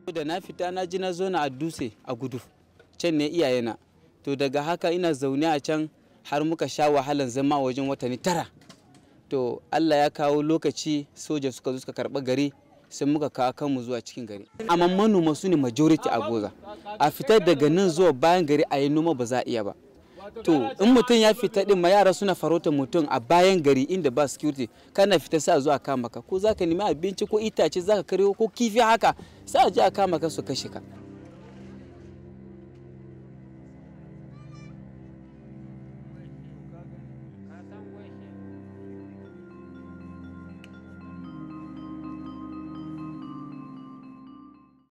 da na fita na ji na zo na a dutse a gudu can ne iyayena to daga haka ina zaune a can har muka sha wahalan zama wajen watanni tara to allah ya kawo lokaci soja suka zo suka karɓa gari sai muka kawo kanmu zuwa cikin gari amma manoma su ne majority a goza a fitar daga nan zuwa bayan gari a yi noma ba za a iya ba to in mutum ya fita din ma yara suna farautar mutum a bayan gari inda ba security kana fita sa zuwa kama ka ko zaka nemi abinci ko itace zaka karyo ko kifi haka sai a je a kama ka su kashe ka